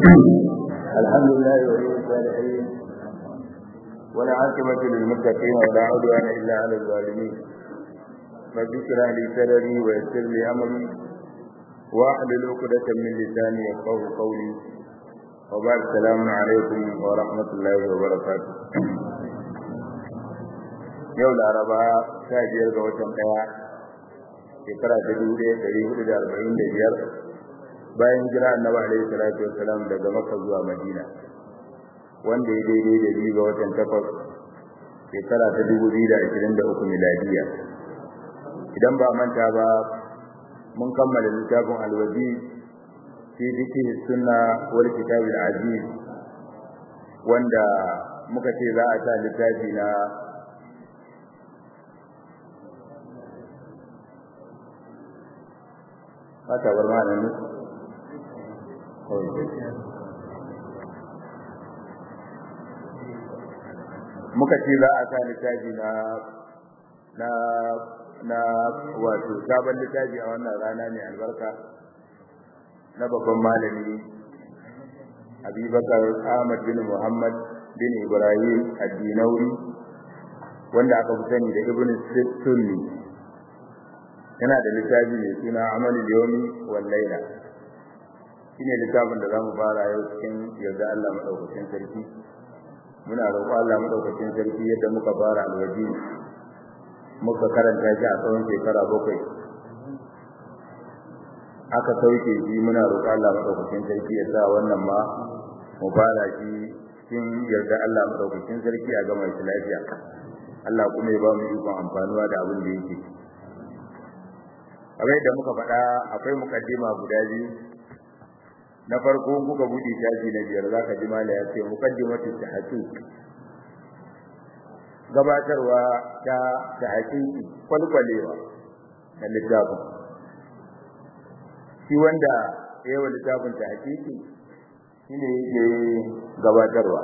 الحمد لله ولي الصالحين ولا عاقبة للمتقين ولا عدوان إلا على الظالمين رب اشرح لي صدري ويسر لي أمري واحلل عقدة من لساني يفقهوا قولي وبعد السلام عليكم ورحمة الله وبركاته yau laraba sha biyar ga watan ɗaya shekara ta dubu ɗaya ɗari hudu da arba'in da biyar bayan jira annabi alaihi salatu wassalam daga makka zuwa madina wanda ya daidai da biyu ga watan takwas shekara ta dubu biyu da ashirin da uku miladiya idan ba manta ba mun kammala littafin alwaji fi fiqh sunna wal kitab al aziz wanda muka ce za a sa littafi na haka bar ma nan muka ce za a sa littafi na na na wato sabon littafi a wannan rana ne albarka na babban malami abubakar ahmad bin muhammad bin ibrahim addinauri wanda aka fi sani da ibn sunni yana da littafi mai suna amalul yawmi wal layla shine littafin da zamu fara yau cikin yarda Allah madaukakin sarki muna roƙo Allah madaukakin sarki yadda muka fara alwaji muka karanta shi a tsawon shekara bakwai aka sauke shi muna roƙo Allah madaukakin sarki ya sa wannan ma mu fara shi cikin yarda Allah madaukakin sarki a gama shi lafiya Allah kuma ya ba mu ikon amfanuwa da abin da yake kamar yadda muka faɗa akwai mukaddima guda biyu na farko kuka buɗe shafi na biyar zaka ji mala ya ce mukaddimatu tahqiq gabatarwa ta tahqiqi kwalkwalewa na littafin shi wanda ya yi littafin tahqiqi shine yake gabatarwa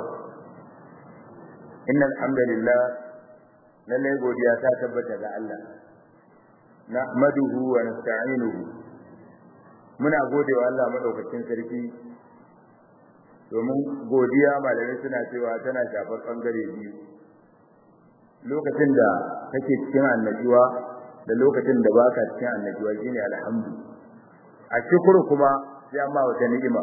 innal hamdalillah lalle godiya ta tabbata ga Allah nahmaduhu wa nasta'inuhu muna godewa Allah madaukakin sarki domin godiya malamai suna cewa tana shafar bangare biyu lokacin da kake cikin annabiwa da lokacin da baka cikin annabiwa shine alhamdu a shukuru kuma sai amma wata ni'ima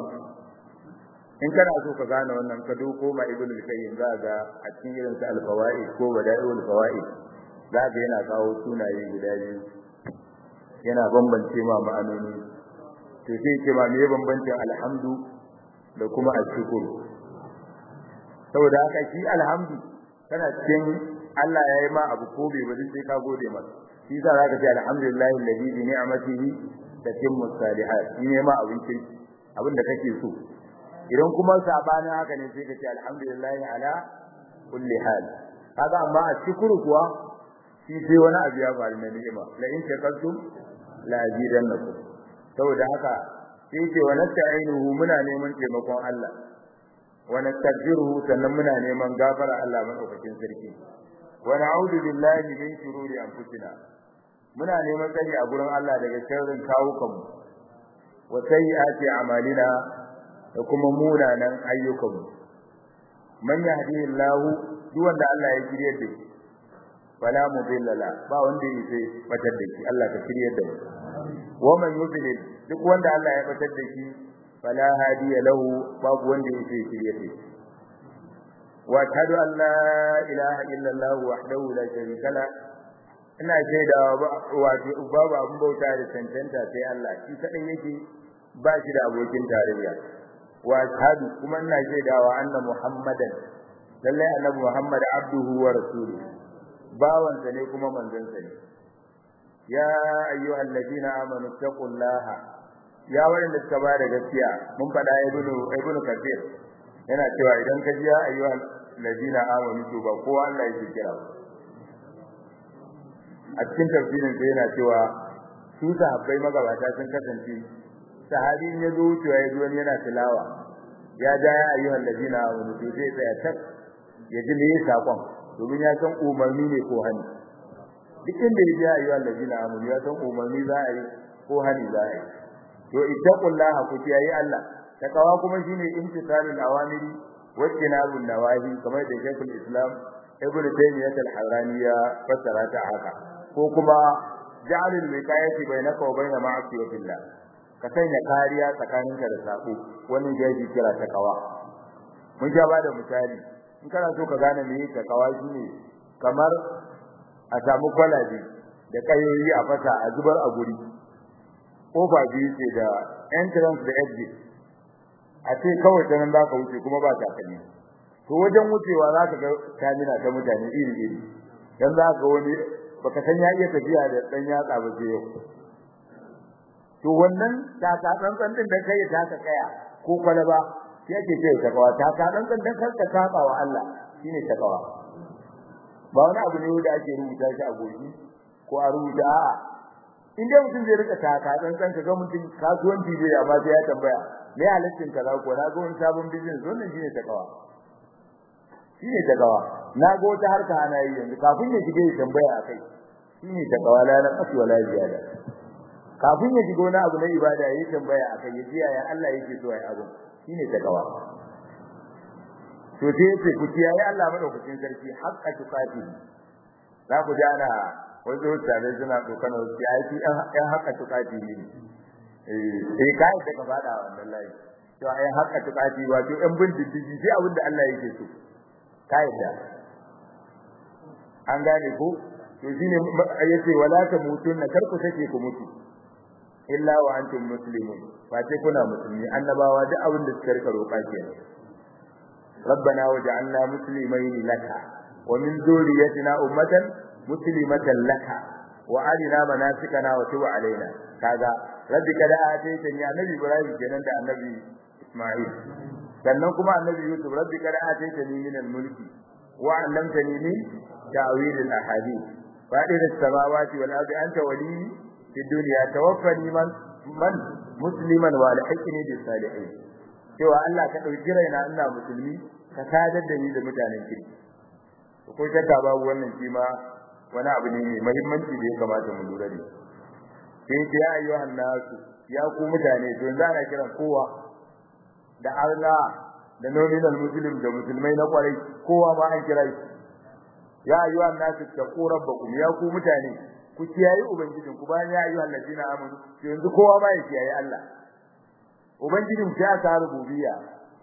in kana so ka gane wannan ka doko ma ibnu al-qayyim za ga a cikin irin sa al-fawaid ko bada'iul fawaid za ga yana kawo sunaye guda biyu yana bambance ma ma'anoni to sai ce ma me bambancin alhamdu da kuma ashkuru saboda haka shi alhamdu kana cikin Allah ya yi ma abu ko bai bari sai ka gode masa shi yasa zaka ce alhamdulillahi alladhi bi ni'matihi tatimmu salihat shi ne ma abin kirki abin da kake so idan kuma sabanin haka ne sai ka ce alhamdulillahi ala kulli hal kaga amma ashkuru kuwa shi sai wani abu ya faru na ni'ima la in shakartum la azidannakum saboda haka sai ce wa nasta'inuhu muna neman taimakon Allah wa nastaghfiruhu sannan muna neman gafara Allah madaukakin sarki wa na'udhu billahi min shururi anfusina muna neman tsari a gurin Allah daga sharrin kawukanmu wa sayyiati a'malina da kuma munanan ayyukanmu man yahdihillahu duk wanda Allah ya shirye da shi fala mudilla la ba wanda yake batar da shi Allah ka shirye da mu wa man yudlil duk wanda Allah ya batar da shi fala hadiya lahu babu wanda yake shirye da shi wa ashhadu an la ilaha illa Allah wahdahu la sharika la ina shaidawa wato babu abun bauta da cancanta sai Allah shi kadai yake ba shi da abokin tarayya wa ashhadu kuma ina shaidawa anna muhammadan lallai annabi muhammad abduhu wa rasuluhu bawansa ne kuma manzansa ne ya ayyuhal ladina amanu taqullaha ya wanda suka ba da gaskiya mun faɗa ibnu ibnu kathir yana cewa idan ka ji ya ayyuhal ladina amanu to ba kowa Allah yake kira a cikin tafsirin sai yana cewa su sahabbai magabata sun kasance sahabi ya zo wucewa ya zo yana tilawa ya ja ya ayyuhal ladina amanu to sai tsaya tak ya ji me sakon domin ya san umarni ne ko hani duk inda ya ji ayyuhal ladina amanu ya san umarni za a yi ko hani za a yi to ittaqullaha ku kiyaye Allah takawa kuma shine imtisalul awamiri wa tinabun nawahi kamar da Sheikhul Islam Ibn Taymiyyah al-Harrani ya fassara ta haka ko kuma ja'alul wiqayati bainaka wa bain ma'asiyatillah ka sanya kariya tsakaninka da sabo wannan da yake kira takawa mun ja bada misali in kana so ka gane me takawa shine kamar a samu kwalabe da kayoyi a fasa a zubar a guri kofa biyu ce da entrance da exit a ce kawai ta nan za ka wuce kuma ba takalmi to wajen wucewa za ka ga kamina ta mutane iri iri dan za ka wani baka san ya iya tafiya da dan yatsa ba sai yau to wannan ta ta tsantsan din da kai ta ka kaya ko kwalaba sai ake ce ta kawa ta ta tsantsan dan kar ka saba wa Allah shine ta kawa ba wani abu ne da ake rubuta shi a goshi ko a rubuta a'a in dai mutum zai rika taka tsantsan ka ga mutum kasuwanci zai amma sai ya tambaya me halittin ka za ko na ga wani sabon business wannan shine takawa shine takawa na ga wata harka ana yi yanzu kafin ya shige ya tambaya akai shine takawa la na kasu wala ziyada kafin ya shigo na abu na ibada yayi tambaya akai ya jiya ya Allah yake so ai abu shine takawa to sai yace ku kiyaye Allah madaukakin sarki haqqa tuqati za ku ji ana wasu mutane suna kokana wasu ya yi ɗan haka tukati ne eh kai da ka fada wannan layi to ai haka tukati wato ɗan bin diddigi sai abin da Allah yake so kai da an gane ko to shine yace wala ta mutun na karku take ku mutu illa wa antum muslimun fa sai kuna musulmi annabawa duk abin da suka rika roƙa kenan ربنا وجعلنا مسلمين لك ومن ذريتنا أمة مسلمة لك وأرنا مناسكنا وتب علينا كذا ربك لا آتيتني النبي إبراهيم kenan da annabi Isma'il sannan kuma annabi Yusuf rabbika la ataitani min al-mulki wa 'allamtani min ta'wil al-ahadith fadir as-samawati wal ardi anta wali fi dunya tawaffani man man musliman wa alhiqni bis salihin cewa Allah ka dauki raina ina musulmi ka sadar da ni da mutanen kirki ko shakka babu wannan shi ma wani abu ne mai muhimmanci da ya kamata mu lura da shi sai ya ayyuhan nasu ya ku mutane to yanzu ana kiran kowa da Allah da nominal muslim da musulmai na kwarai kowa ma an kira shi ya ayyuhan nasu taqu rabbakum ya ku mutane ku kiyaye ubangijin ku bayan ya ayyuhan ladina amanu to yanzu kowa ma ya kiyaye Allah ubangijin ta ta rububiyya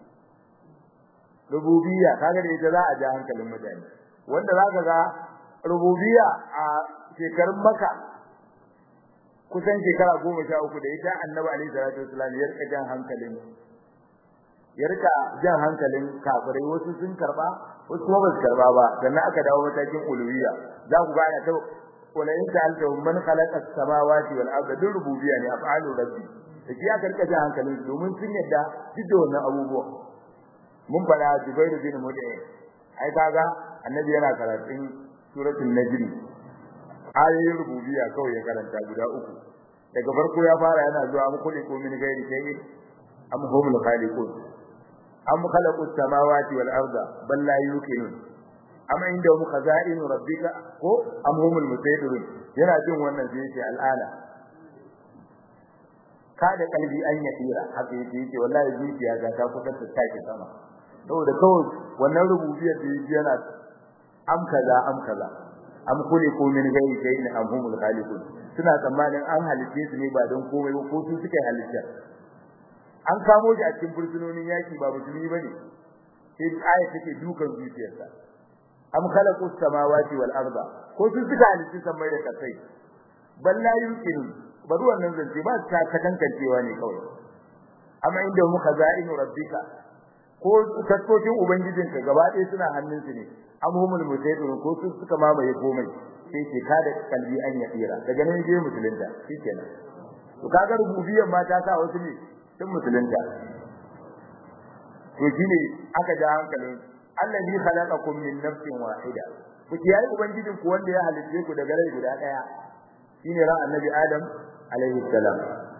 rububiyya kaga da ita za a ja hankalin mutane wanda zaka ga rububiyya a shekarun maka kusan shekara goma sha uku da ita annabi alaihi salatu wasallam ya rika jan hankalin ya rika jan hankalin kafirai wasu sun karba wasu kuma basu karba ba sannan aka dawo matakin uluhiyya za ku ga ana ta wala in ta'alta man khalaqa as-samawati wal arda dun rububiyya ne af'alu rabbi da shi aka rika jan hankalin domin sun yadda duk da wannan abubuwa mun fada Jubairu bin Mut'im ai kaga annabi yana karatun suratul najm ayoyin rububiyya kawai ya karanta guda uku daga farko ya fara yana zuwa mu kulli ko min gairi shay'in am humul khaliqun am khalaqu samawati wal arda bal la yuqinun am inda mu khaza'inu rabbika ko am humul musaytirun yana jin wannan sai yace al'ana kada kalbi an ya tira haka yake yace wallahi zuciya ga ta kusa ta take sama saboda kawai wannan rububiyyar da yake yana am kaza am kaza am khuliqu min ghairi shay'in am humul khaliqun suna tsammanin an halice su ne ba don komai ba ko su suka halitta an kamo shi a cikin fursunonin yaki ba musulmi bane sai aya take dukan zuciyarsa am khalaqu samawati wal arda ko su suka halice samai da kasai balla yumkinu bari wannan zance ba ta kadankancewa ne kawai amma inda mu khaza'inu rabbika ko taskokin ubangijinka gaba ɗaya suna hannunsu ne amhumul mutayyirin ko su suka mamaye komai sai ke kada kalbi an ya tsira daga nan je musulunta shikenan to kaga rububiyyar ma ta sa wasu ne sun musulunta to shine aka ja hankalin allazi khalaqakum min nafsin wahida ku kiyaye ubangijin ku wanda ya halitte ku daga rai guda daya shine ran annabi adam alaihi salam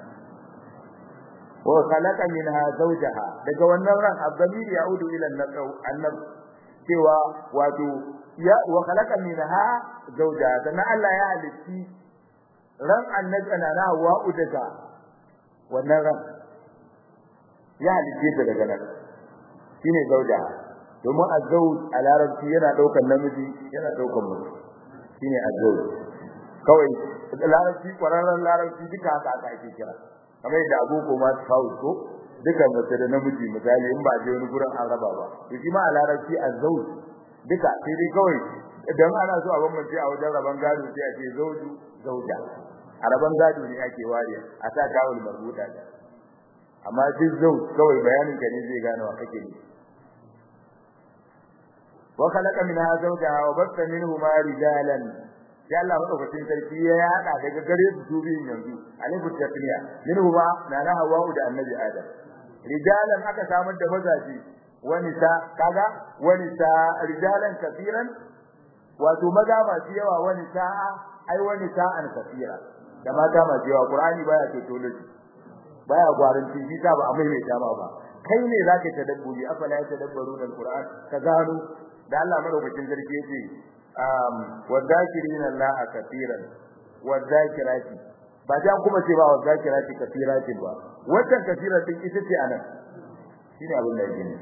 wa khalaqa minha zawjaha daga wannan ran abdamir yaudu ila an-nafs cewa wato ya wa khalaqa minha zawjaha dan Allah ya halitti ran annabi ana na Hawwa daga wannan ran ya halice ta daga nan shine zauja domin azzauj a larabci yana daukan namiji yana daukan mutum shine azzauj kawai larabci kwararren larabci duka haka aka ake kira kamar yadda aboko ma su kawo ko duka mace da namiji misali in ba je wani gurin an raba ba to shi ma a larabci azzauj duka sai dai kawai idan ana so a bambance a wajen raban gado sai a ce zauju zauja a raban gado ne ake ware a sa kawul marbuta amma duk zau kawai bayanin ka ne zai gane wa kake ne wa khalaqa minha zawjaha wa batha minhuma rijalan sai Allah madaukakin sarki ya yada daga gare su su biyun yanzu alifu tasniya minhuma na na hawa da annabi adam rijalan aka samar da mazaji wani sa kaga wani sa rijalan kafiran wato maza masu yawa wani sa'a ai wani sa'an kafira da mata masu yawa qur'ani baya tautology baya gwaranci shi ta ba a maimaita ma ba kai ne zaka tadabburi afala ya tadabbaruna alquran ka gano da Allah madaukakin sarki yace um wadhakirina allaha kafiran wadhakirati ba ta kuma ce ba wadhakirati kafiratin ba wannan kafiratin ita ce anan shine abin da yake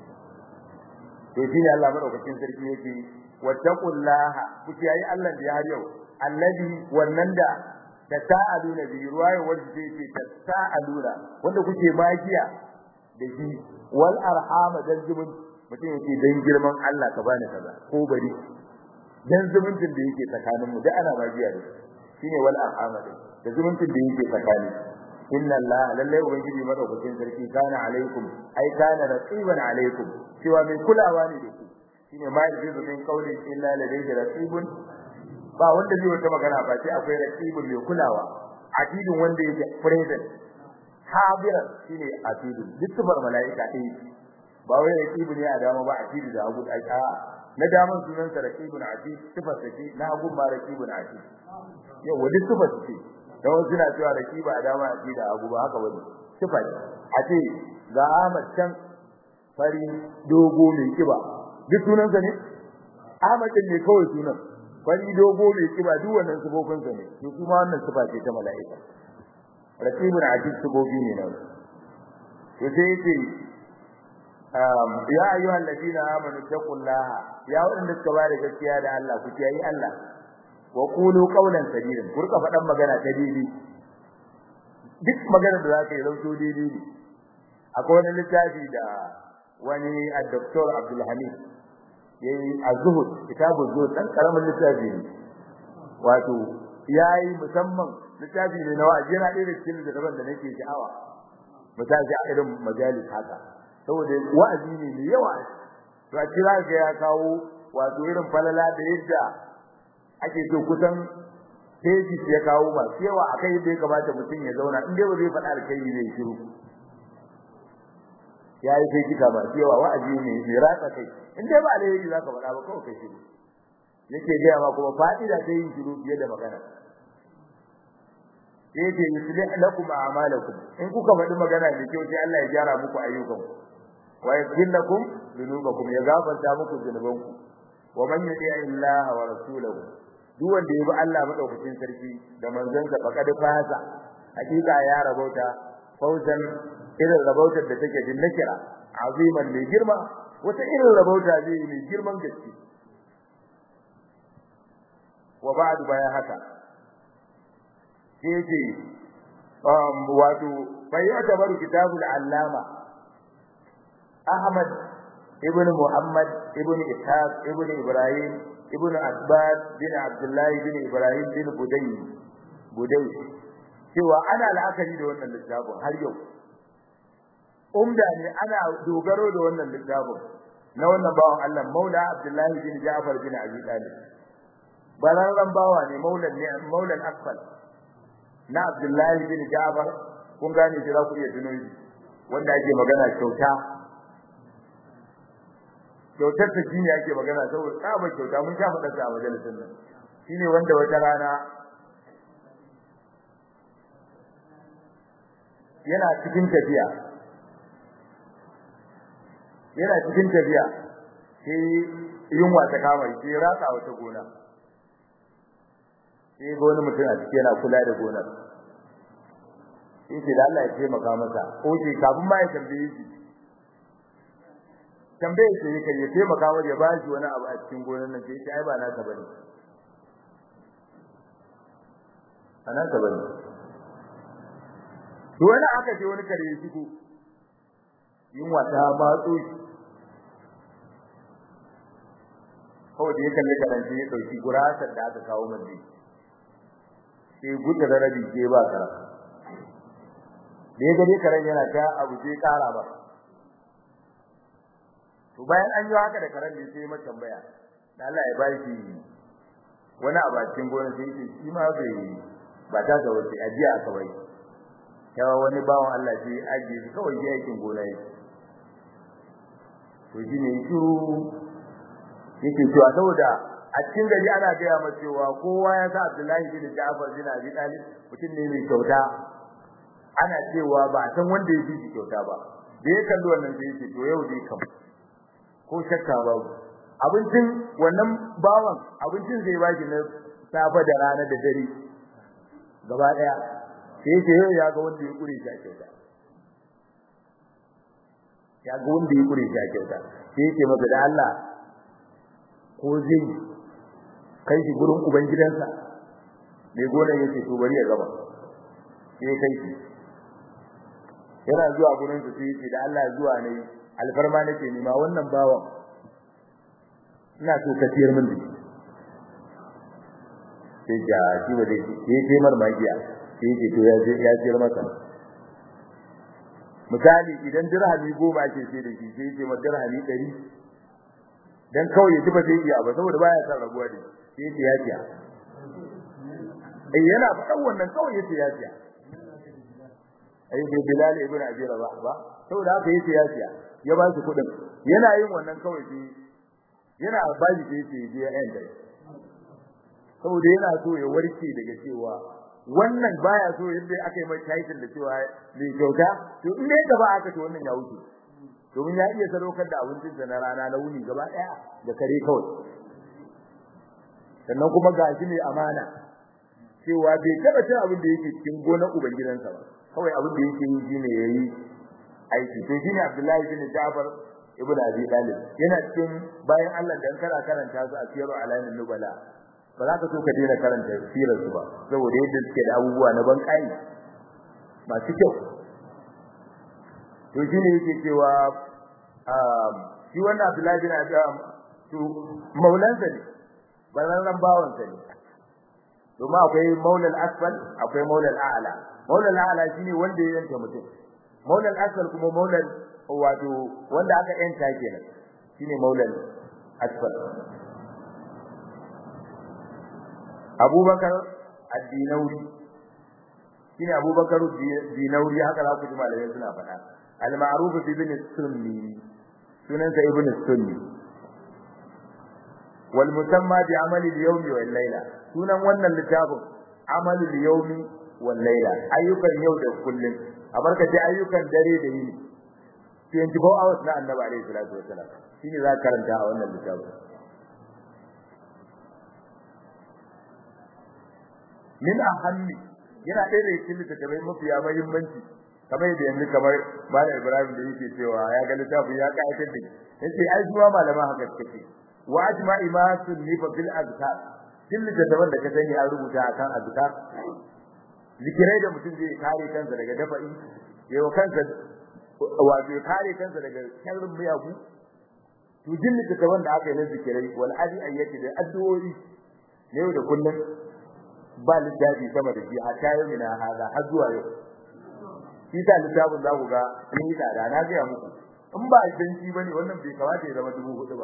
to shine Allah madaukakin sarki yake wattaqullaha kuke yayi Allah da har yau allazi wannan da tasaaluna bi ruwaya wanda yake tasaaluna wanda kuke magiya da shi wal arham dan zumun mutum yake dan girman Allah ka bani kaza ko bari dan zumuncin da yake tsakanin mu da ana magiya da shine wal arham da zumuncin da yake tsakanin inna Allah lalle ubangiji madaukakin sarki kana alaikum ai kana raqiban alaikum cewa mai kulawa ne da ku shine ma yajizu min qawli illa ladayhi raqibun ba wanda zai wata magana ba sai akwai raqibun mai kulawa atidin wanda yake present habiran shine atidin dukkan malaika dai ba wai raqibu ne a dama ba atidi da hagu ai a na daman sunan sa raqibun atid sifar sa ce na hagu ma raqibun atid yau wadi sifar ce dan wasu na cewa raqiba a dama atid da hagu ba haka bane sifar a ce ga Ahmad can fari dogo mai kiba duk sunansa ne Ahmad ne kawai sunan fari dogo mai kiba duk wannan sifofinsa ne to kuma wannan sifa ce ta mala'ika raqibun ajib sifofi ne nan to sai yace um ya ayyuhal ladina amanu taqullaha ya wanda suka bada gaskiya da Allah ku kiyayi Allah wa qulu qawlan sadidan ku rika faɗan magana ta daidai duk magana da zaka yi zauto daidai ne akwai wani littafi da wani al-doktor Abdul Hamid yayi az-zuhud kitabu zuhud dan karamin littafi ne wato yayi musamman littafi ne na wa'azi yana da cikin littafin da nake sha'awa misali a irin majalis haka saboda wa'azi ne mai yawa to a kira ga ya kawo wato irin falala da yadda ake so kusan teji ya kawo masu yawa akai yadda ya kamata mutum ya zauna in dai ba zai faɗa alkai zai shiru yayi sai kika ba cewa wa'azi ne mai ratsa kai in dai ba alheri zaka faɗa ba kawai kai shiru yake ga ma kuma fa'ida ta yin shiru fiye da magana yake yuslih lakum a'malakum in kuka faɗi magana da kyau sai Allah ya gyara muku ayyukanku wa yaghfir lakum dhunubakum ya gafarta muku zunubanku wa man yuti'i Allah wa rasulahu duk wanda ya bi Allah madaukakin sarki da manzansa faqad fasa hakika ya rabauta fawzan irin rabautar da take din nakira aziman mai girma wata irin rabauta zai mai girman gaske wa ba'du baya haka sai um wato bayyata baru kitabul allama ahmad ibn muhammad ibn ishaq ibn ibrahim ibn asbad bin abdullah bin ibrahim bin budai budai cewa ana la'akari da wannan littafin har yau umda ne ana dogaro da wannan littafin na wannan bawan Allah Maula Abdullahi bin Ja'far bin Abi Talib balaran bawa ne maulan ne maulan akfal na Abdullahi bin Ja'far kun gane shi za ku iya tuno shi wanda ake magana kyauta kyautar ta shine ake magana saboda tsaba kyauta mun sha faɗa ta a majalisin nan shine wanda wata rana yana cikin tafiya yana cikin tafiya sai yunwa ta kama shi ratsa wata gona sai ga wani mutum a cikin yana kula da gonar yace da Allah ya taimaka masa oke kafin ma ya tambaye shi tambaye shi yake ya taimaka wa ya bashi wani abu a cikin gonar nan sai ai ba naka bane ana ka bane to wani aka je wani kare ya shigo yunwa ta matso shi kawai da ya kalli karan sai ya dauki gurasar da aka kawo mai sai gudu da rabi ke ba kara da ya gade karen yana ta abu sai kara ba to bayan an yi haka da karen ne sai mata tambaya da Allah ya bashi wani abacin gona sai yake shi ma bai ba ta ga wace ajiya aka bai yawa wani bawan Allah sai ajiye shi kawai ya aikin gona yake to shi ne shiru yake cewa saboda a cikin gari ana gaya masa cewa kowa ya sa Abdullahi bin Ja'far bin Abi Talib mutum ne mai kyauta ana cewa ba san wanda ya ji kyauta ba da ya kalli wannan sai yake to yau dai kam ko shakka ba abincin wannan bawan abincin zai baki na safa da rana da dare gaba daya sai yake yau ya ga wanda ya kure shi a kyauta ya ga wanda ya kure shi a kyauta sai yake masa da Allah ko zai kai shi gurin uban gidansa mai gonar yake to bari ya gaba sai kai shi yana zuwa gurin su sai da Allah zuwa ne alfarma nake nima wannan bawan ina so ka tiyar min dake sai ja shi ba dai sai sai mar magiya sai yake to ya je ya tiyar masa misali idan dirhami goma ake sai da shi sai yake ma dirhami 100 dan kawai ya ji ba zai iya ba saboda baya san rabuwa da sai yake ya tiya eh yana faɗan wannan kawai yace ya tiya ai bai bilal ibn abi rabah ba saboda haka yace ya tiya ya ba shi kudin yana yin wannan kawai sai yana baji sai yace je ya enda saboda yana so ya warke daga cewa wannan baya so yadda aka yi mai title da cewa mai kyauta to in dai gaba aka to wannan ya wuce domin ya iya sadaukar da abincin sa na rana na wuni gaba daya da kare kawai sannan kuma ga shi ne amana cewa bai taba cin abin da yake cikin gonar ubangidansa ba kawai abin da yake yi shine yayi aiki to shine Abdullahi bin Ja'far ibn Abi Talib yana cikin bayan Allah dan kara karanta su a siyaru alamin nubala ba za ka so ka daina karanta sirar su ba saboda yadda suke da abubuwa na ban kai masu kyau to shine yake cewa shi wannan Abdullahi bin Abi to maulansa ne bararran bawansa ne domin akwai maulal asfal akwai maulal a'la maulal a'la shine wanda ya yanta mutum maulal asfal kuma maulal wato wanda aka yanta kenan shine maulal asfal Abubakar ad-Dinawi shine Abubakar ad-Dinawi haka za ku ji malamai suna faɗa al-ma'ruf bi ibn sunni sunansa ibn sunni wal musamma bi amali al-yawm wal layla sunan wannan littafin amali al-yawm wal layla ayyukan yau da kullun abarkace ayyukan dare da yini 24 hours na annabi alaihi salatu wasalam shine za ka karanta a wannan littafin min ahammi yana ɗaya da cikin littattafai mafiya muhimmanci kamar yadda yanzu kamar Malam Ibrahim da yake cewa ya ga littafin ya kayatar da yace ai zuwa malaman haka suke wa ajma'i ma sunnifa fil azkar kin littattafan da ka sani an rubuta akan azkar zikirai da mutum zai kare kansa daga dafa'i yayin kansa wato kare kansa daga sharrin miyagu to jin littattafan da aka yi na zikirai wal adi ayyati da addu'o'i ne yau da kullum ba littafi sama da shi hatta yau ina hada har zuwa yau shi ta littafin za ku ga sun yi tsada na gaya muku in ba danci ba ne wannan bai kamata ya zama dubu hudu ba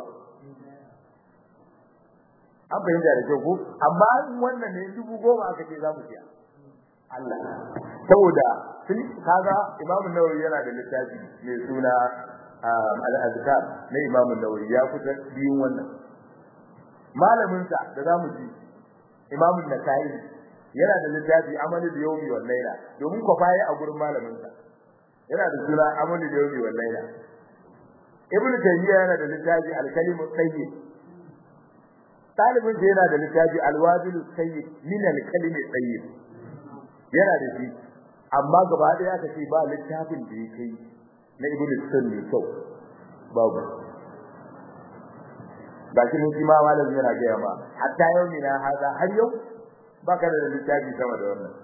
an fahimta da kyau ko amma wannan ne dubu goma aka ce za mu siya Allah saboda sun kaga Imam Nawawi yana da littafi mai suna al-azkar na Imam Nawawi ya kusa biyun wannan malamin sa da zamu ji Imam Nasa'i yana da littafi Amalul Yawmi wal Layla domin ko faye a gurin malamin sa yana da suna Amalul Yawmi wal Layla Ibn Taymiyyah yana da littafi Al-Kalimu Tayyib Talibin sa yana da littafi Al-Wabil Tayyib min Al-Kalimi Tayyib yana da shi amma gaba ɗaya aka ce ba littafin da ya kai na ibn sunni kyau babu ba shi mun ma malamin yana gaya ma hatta yau mina haza har yau baka da littafi sama da wannan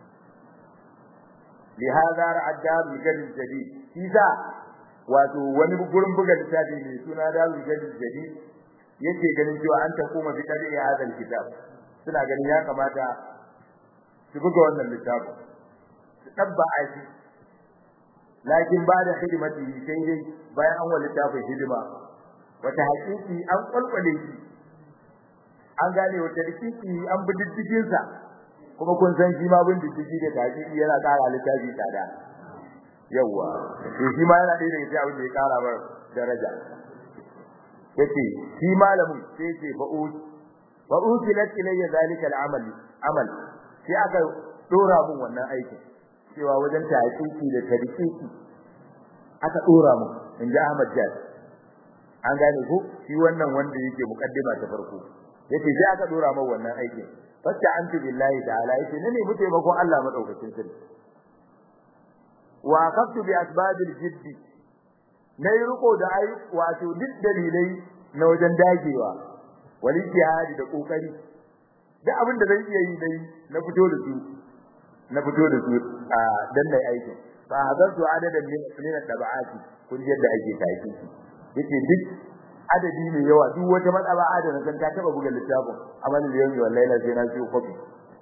لهذا رأى الدار الجديد الجديد إذا wato wani gurin buga littafi mai suna Darul Jadid Jadid yake ganin cewa an ta koma fi kadi ya hadal kitab suna ganin ya kamata su buga wannan littafin su dabba aiki lakin ba da hidimati sai dai bayan an wani littafin hidima wata hakiki an kwalkwale shi an gane wata hakiki an bi diddigin sa kuma kun san shi ma bin diddigi da hakiki yana ƙara littafi tsada yawa to shi ma yana ɗaya daga cikin abin da ya ƙara mar daraja yace shi malamin sai yace fa'ud wa utilat ilayya zalika al-amal amal sai aka dora mun wannan aikin cewa wajen tahqiqi da tadqiqi aka dora mun inji Ahmad Jad an gane ko shi wannan wanda yake mukaddima ta farko yace sai aka dora mun wannan aikin fatta antu billahi ta'ala yace ne ne mutai bakon Allah madaukakin sarki wa aqaftu bi asbabil jiddi na yi riko da ai wato duk dalilai na wajen dagewa wali jihadi da kokari duk abin da zan iya yi dai na fito da su na fito da su a dan nayi aikin fa hadartu adadan min min tabaati kun yadda ake taiki yace duk adadi mai yawa duk wata matsala adana kan ta taba buga littafin amal da yau wallahi la sai na ci kofi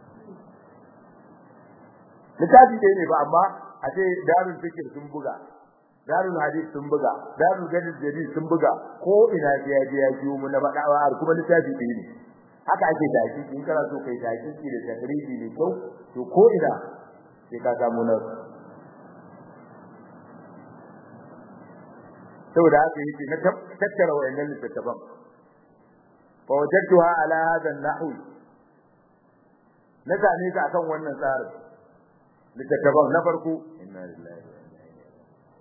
littafi dai ne ba amma a ce darul fikir sun buga darul hadith sun buga darul gadid jadi sun buga ko ina je ya je ya jiwo mun na badawa har kuma littafi ɗaya ne haka ake tashi in kana so kai tashi ki da takriji ne ko to ko ina sai ka samu na saboda haka yake na tattara wayannan littattafan fa wajadtuha ala hadha an-nahwi na same ta akan wannan tsarin littattafan na farko inna lillahi wa inna ilaihi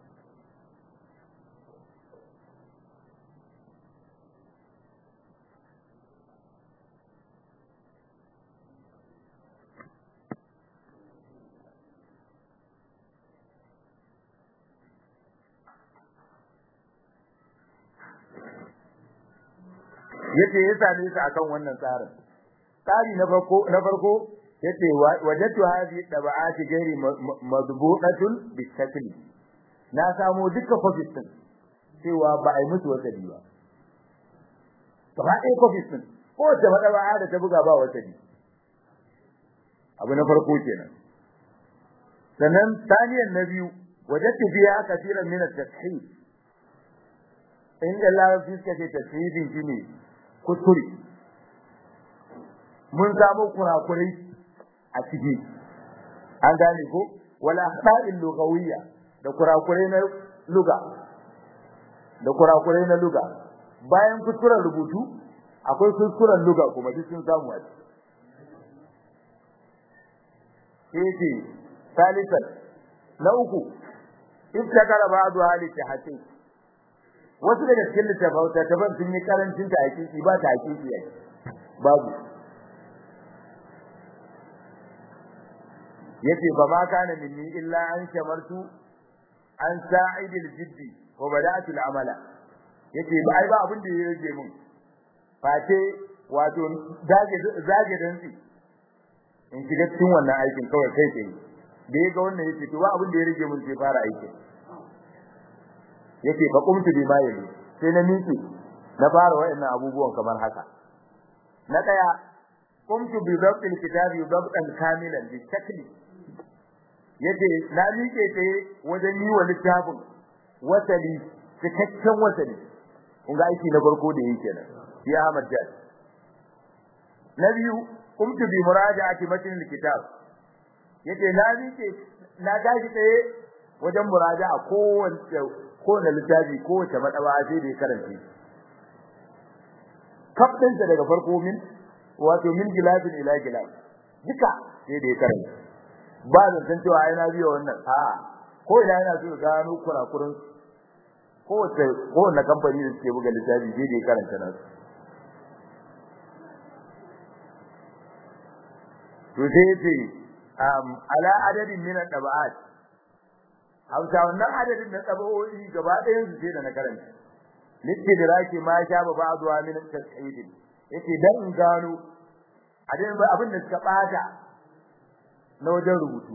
yace ya same su akan wannan tsarin tsari na farko na farko yace wajadtu hadhihi tab'ati ghairi madbu'atun bisakli na samu duka copies din cewa ba ai musu wasali ba gaba ɗaya copies din ko da madawa da ta buga ba wasali abu na farko kenan sannan taniyan na biyu wajadtu fiha kaseeran min at-tashhih inda larabci suka ce tashihin shine kuskure mun samu kurakurai a ciki an gane ko wala akhta'il lughawiyya da kurakurai na luga da kurakurai na luga bayan kuskuren rubutu akwai kuskuren luga kuma duk sun samu a ciki salisan na uku ibtakara ba'du hali tahqiq wasu daga cikin littafauta taban sun yi karancin ta hakiki ba ta hakiki yake babu yace fa ma kana minni illa an shamartu an sa'idil jiddi wa bada'tu al'amala yace ba ai ba abin da ya rage mun face wato zage zage dantsi in shiga cikin wannan aikin kawai kai kai da yaga wannan yace to ba abin da ya rage mun sai fara aikin yace fa qumtu bi ma yali sai na miƙe na fara wayannan abubuwan kamar haka na daya qumtu bi dabtil kitabi dabtan kamilan bi shakli yace na miƙe sai wajen yi wa littafin wasali cikakken wasali kun ga aiki na farko da yake nan ya Ahmad Jad na biyu qumtu bi muraja'ati matn kitab yace na miƙe na tashi tsaye wajen muraja'a kowace kowane littafi kowace madawa sai da ya karanta kafin sa daga farko min wato min gilafin ila gilaf duka sai da ya karanta ba da san cewa ai na biyo wannan a ko ina yana so gano kurakurin kowace kowane kamfani da suke buga littafi sai da ya karanta nasu to sai yace um ala adadin min at-taba'at hausa wannan adadin na tabawoyi gaba ɗayan su sai da na karanta likidraki ma sha ba ba'dwa min at-tas'id yace dan in gano adadin abin da suka bata na wajen rubutu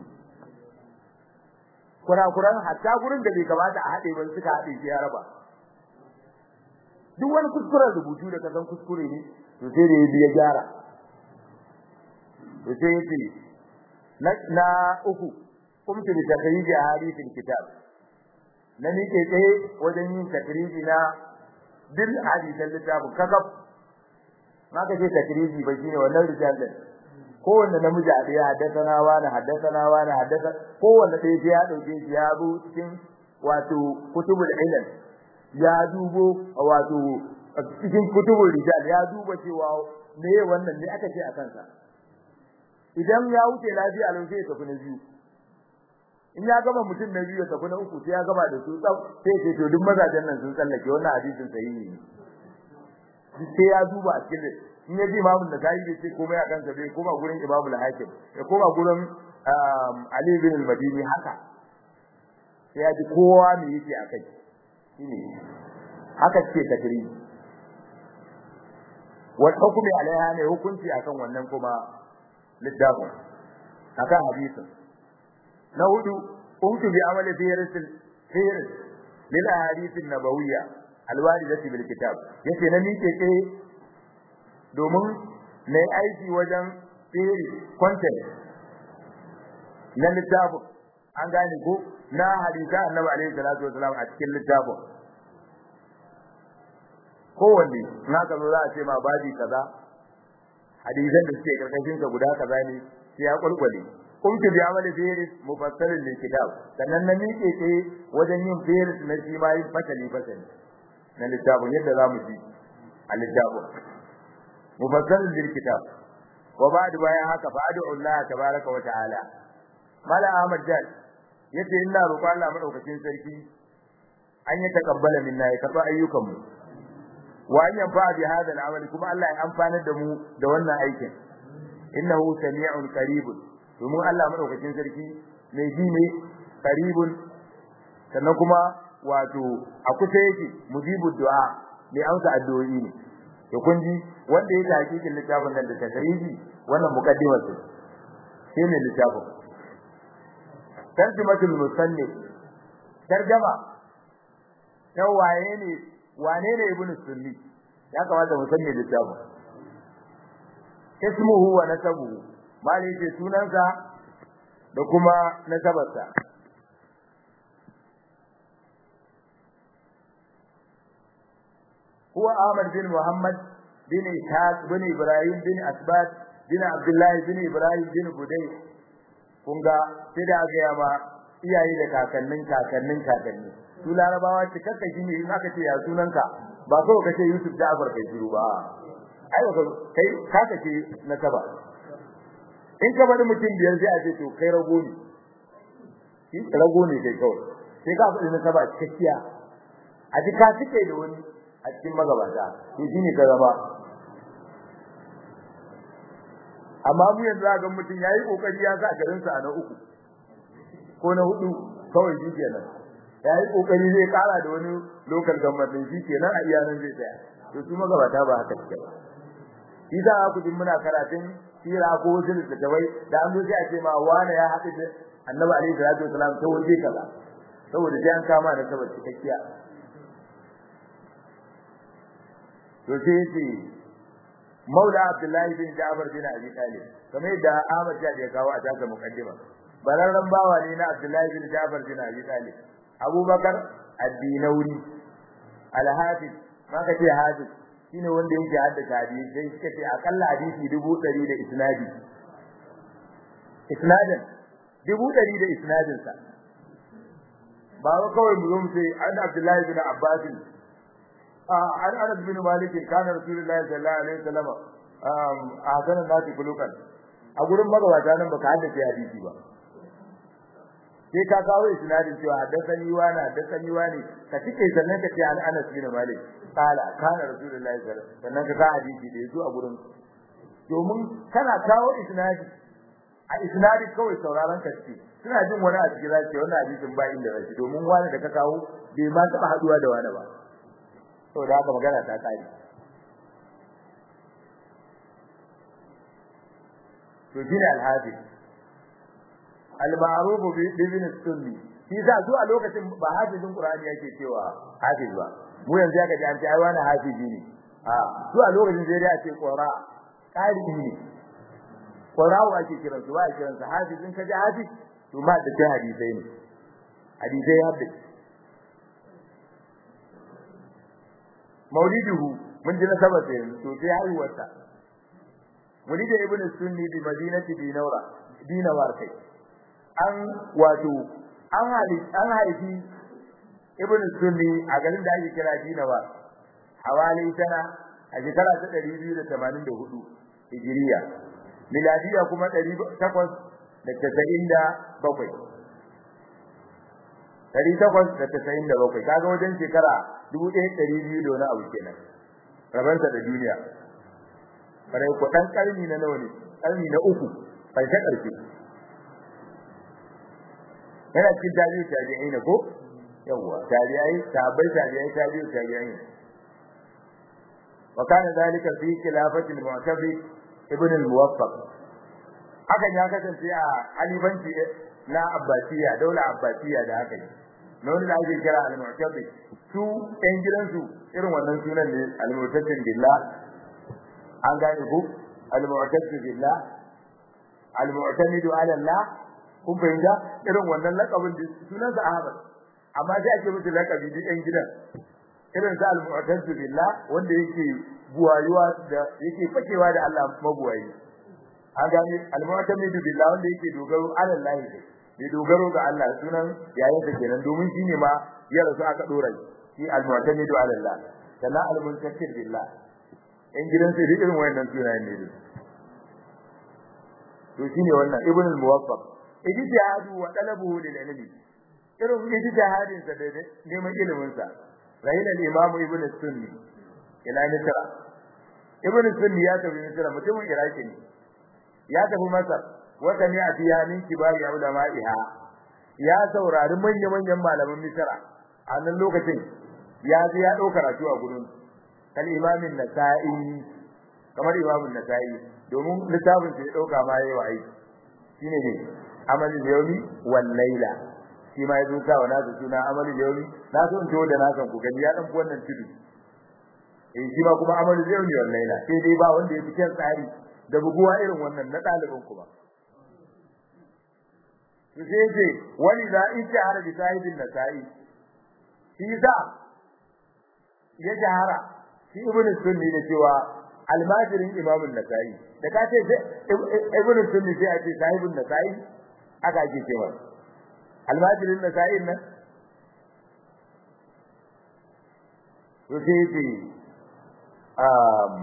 kurakuran hatta gurin da bai kamata a haɗe ba suka haɗe shi ya raba duk wani kuskuren rubutu da kasan kuskure ne to sai da ya gyara to sai yace na na uku kumtu bi takriji hadithin kitab na nike tsaye wajen yin takriji na dil hadisan littafin kakaf maka ce takriji ba shine wannan rijalan kowanne namiji a ɗaya haddasana wani haddasana wani haddasa kowanne ɗaya sai ya ɗauke shi ya bu cikin wato kutubul ilm ya dubo wato cikin kutubul rijal ya duba cewa me wannan ne aka ce a kansa idan ya wuce lafiya lau sai ya tafi na biyu in ya gama mutum na biyu ya tafi na uku sai ya gama da su tsaf sai ce to duk mazajen nan sun tsallake wannan hadisin sahihi ne sai ya duba a cikin in ya ji imamu da kai bai ce komai a kansa bai koma gurin imamu al-hakim ya koma gurin ali bin al-madini haka sai ya ji kowa me yake akai shine haka ce takrir wa hukumi alaiha ne hukunci akan wannan kuma littafin akan hadisin na hudu kuntu bi amali firis firis lil ahadith an-nabawiyya al-waridati bil kitab yace na mike ke domin na yi aiki wajen tsere content na littafin an gane ko na hadisa annabi alaihi salatu wasalam a cikin littafin kowanne in haka zo za a ce ma babi kaza hadisan da suke karkashin sa guda kaza ne sai ya kulkule kuntu bi amali firis mufassalin lil kitab sannan na miƙe ce wajen yin firis na shi ma yin fasali fasali na littafin yadda za mu ji a littafin mufassalin lil kitab wa ba'du bayan haka fa ad'u Allah tabaaraka wa ta'ala mala ahmad jal yace ina roƙo Allah madaukakin sarki an yi takabbala minna ya karba ayyukan mu wa an yanfa bi hadha al-amal kuma Allah ya amfana da mu da wannan aikin innahu sami'un qaribun domin Allah madaukakin sarki mai ji ne qaribun sannan kuma wato a kusa yake mujibu du'a mai amsa addu'o'i ne to kun ji wanda ya hakikin littafin nan da tasrihi wannan mukaddimar ce sai ne littafin tarjumatul musannif tarjama ta waye ne wane ne ibnu sunni ya kamata mu sanne littafin ismuhu wa nasabuhu mali ce sunansa da kuma nasabarsa هو أحمد بن محمد بن إسحاق بن إبراهيم بن أسبات بن عبد الله بن إبراهيم بن بدي kunga sai da aka yaba iyaye da kakannin kakannin kakanni su larabawa cikakka shi ne in aka ce ya sunanka ba so ka ce Yusuf Ja'far kai shiru ba ai ka kai ka ce na saba in ka bari mutum biyar sai a ce to kai rago ne shi rago ne kai kawai sai ka faɗi na saba cikakkiya a ji ka cike da wani a cikin magabata to shine ka zama amma mu yanzu ga mutum yayi kokari ya sa garin sa na uku ko na hudu kawai shi kenan yayi kokari zai kara da wani local government shi kenan a iyanan zai tsaya to su magabata ba haka suke ba shi za ku jin muna karatun sira ko wasu littattafai da an zo sai a ce ma wani ya haɗu da annabi alaihi salatu wasalam ta waje kaza saboda sai an kama da sabar cikakkiya to sai yace Maula Abdullah bin Ja'far bin Abi Talib kamar yadda Ahmad ya ya kawo a taka mukaddima bararran bawa ne na Abdullah bin Ja'far bin Abi Talib Abubakar Ad-Dinawi Al-Hafiz maka ce Hafiz shine wanda yake haddace hadisi sai suka ce akalla hadisi 100 da isnadi isnadin 100 da isnadin sa ba kawai mu zo mu ce an Abdullah bin Abbas عن انس بن مالك كان رسول الله صلى الله عليه وسلم احسن الناس خلقا a gurin magabata nan baka haddace hadisi ba sai ka kawo isnadin cewa haddathani wa na haddathani wa ne ka cike sannan ka ce an Anas bin Malik kala kana rasulullahi sallallahu alaihi wasallam sannan ka hadisi da yazo a gurin domin kana kawo isnadi a isnadi kawai sauraron kace suna jin wani a cikin zai wannan hadisin ba inda rashi domin wani da ka kawo bai ma taba haduwa da wani ba saboda haka magana ta kare to shine al-hafiz al-ma'ruf bi ibn sunni shi za su a lokacin ba hafizin qur'ani yake cewa hafiz ba mu yanzu ya gaji an ce ai wani hafizi ne a su a lokacin sai dai a ce qura qari ne qura wa ake kiran su ba a kiran su hafizin ka ji hafiz to ma da ta hadisai ne hadisai hafiz mauliduhu mun ji nasabar sa yanzu to sai haihuwarsa ولد ابن السني بمدينة دينورا دينوار kai an wato an hali an haifi ibn sunni a garin da ake kira dinawar hawali sana a shekara ta 284 hijiriya miladiya kuma 897 897 kaga wajen shekara 1200 da wani abu kenan rabansa da duniya bare ku dan karni na nawa ne karni na uku karshe karshe yana cikin tabi'u tabi'ai ne ko yawa tabi'ai tabai tabi'ai tabi'u tabi'ai wa kana dalika fi khilafati al-mu'tabi ibn al-muwaffaq hakan ya kasance a alibanci na abbasiya daula abbasiya da haka ne na wani da ake kira al-mu'tabi su ɗan gidansu irin wannan sunan ne al-mu'tasim billah an gane ku al-mu'tasibi billah al-mu'tamidu ala Allah kun fahimta irin wannan lakabin da sunan sa Ahmad amma sai ake musu lakabi duk ɗan gidan irin sa al-mu'tasibi billah wanda yake buwayuwa da yake fakewa da Allah mabuwayi an gane al-mu'tamidu billah wanda yake dogaro ala Allah ne bai dogaro ga Allah sunan yayin da kenan domin shine ma ya rasu aka dora shi al-mu'tamidu ala Allah sannan al-muntasir billah in gidan sai irin wayannan sunayen ne to shine wannan ibn al-muwaffaq ijtihadu wa talabuhu lil ilmi irin ijtihadin sa da neman ilimin sa rahil al-imam ibn sunni ila misra ibn sunni ya tafi misra mutumin iraki ne ya tafi masar wa sami'a fiha min kibari ulama'iha ya saurari manya-manyan malaman misra a nan lokacin ya je ya dauka karatu a gurin kal imamin nasa'i kamar imamin nasa'i domin littafin sai dauka ma yayi wa aiki shine ne amalul yawmi wal layla shi ma yazo ka wana su suna amalul yawmi na so in to da na san ku gani ya dan wannan tudu eh shi ma kuma amalul yawmi wal layla sai dai ba wanda ya fice tsari da buguwa irin wannan na dalibin ku ba to sai ce wani za ijtihara bi sahibin nasa'i shi za ya jahara shi ibn sunni ne cewa almajirin imam an-nasa'i da ka ce ibn sunni sai a ce sahibun nasa'i aka ake cewa almajirin nasa'i nan to sai ce um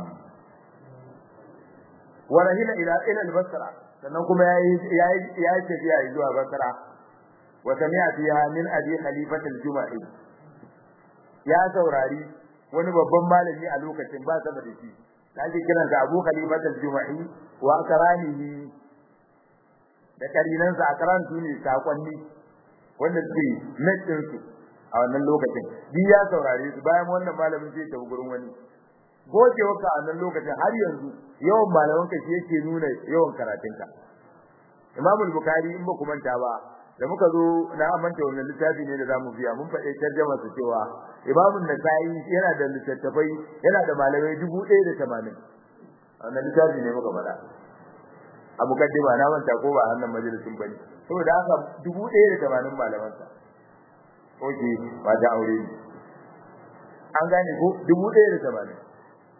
warahila ila ila al-basra sannan kuma yayi yayi yayi tafiya zuwa basra wa sami'a fiha min abi khalifat al-juma'i ya saurari wani babban malami a lokacin ba sama da shi da ake kiran sa Abu Khalifat al-Juma'i wa akranihi da karinan sa akran tuni sakonni wanda suke nadin su a wannan lokacin bi ya saurare su bayan wannan malamin sai ta gurin wani goje waka a wannan lokacin har yanzu yawan malaman ka shi yake nuna yawan karatunka Imam al-Bukhari in ba ku manta ba da muka zo na amanta wannan littafi ne da zamu biya mun faɗe tarjuma su cewa Imam Nasa'i yana da littattafai yana da malamai 1080 wannan littafi ne muka faɗa a mukaddima na manta ko ba annan majalisin bane saboda haka 1080 malaman sa oke ba da aure ne an gane ko 1080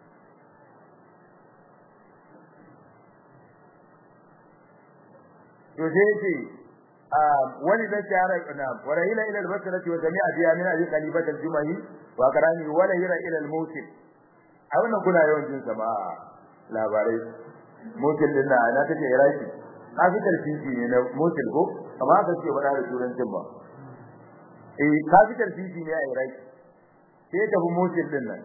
to sai yake wani da shara na warahila ila al-basrati wa jami'a biya min abi khalifat al-jumahi wa qarani wala hira ila al-musil a wannan kuna yawan jin sama labarai musil din na na take iraki kafitar titi ne na musil ko amma ka ce ba da turancin ba eh kafitar titi ne a iraki sai ta bu musil din nan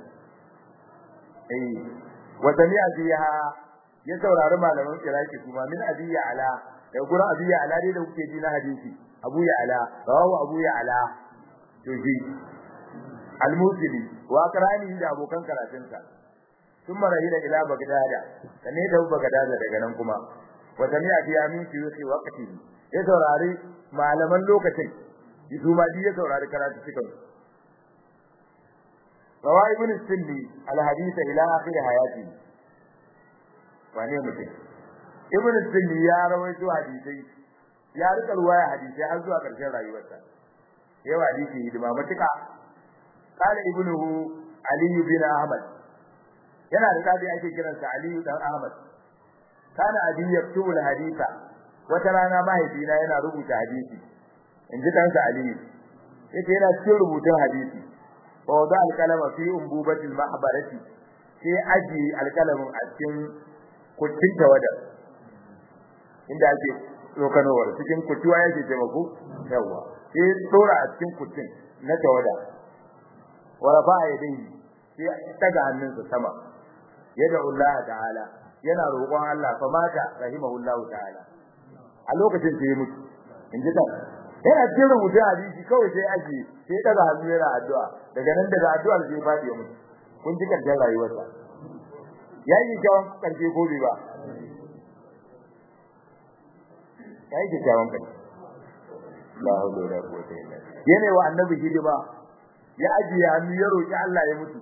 eh wa jami'a biya ya saurari malaman iraki kuma min abiya ala da gurin Abu ya ala dai da kuke ji na hadisi Abu ya ala rawu Abu ya ala to ji al-Musili wa qarani da abokan karatunsa sun marahila ila Bagdada sane da Bagdada daga nan kuma wa sami'a fi amin shuyukhi waqti ya saurari malaman lokacin su ma ya saurari karatu cikin rawa ibn sunni al-hadith ila akhir hayati wane mutum ibn sunni ya rawaito hadisai ya rika ruwaya hadisai har zuwa karshen rayuwarsa yawa hadisi hidima matuka qala ibnuhu ali bin ahmad yana da tabi ake kiransa ali dan ahmad kana abi yaktubu al-haditha wata rana mahaifina yana rubuta hadisi in ji ɗansa aliyu yake yana cikin rubutun hadisi wa wada alkalama fi umbubatil mahbarati sai aji alkalamin a cikin kucin tawada inda ake tsokanowar cikin kutuwa yake taimako yawa sai tsora a cikin kucin na tawada wa rafa yadayhi sai taga hannunsa sama yada Allah ta'ala yana roƙon Allah fa mata rahimahullahu ta'ala a lokacin sai ya mutu in ji dan yana cikin rubutu hadisi kawai sai aje sai daga hannu yana addu'a daga nan daga addu'ar sai fadi mu kun ji karshen rayuwarsa yayi kyawun karshe ko bai ba yayi kyawun karshe la hawla wala quwwata illa billah yana wa annabi hidima ya aje hannu ya roki Allah ya mutu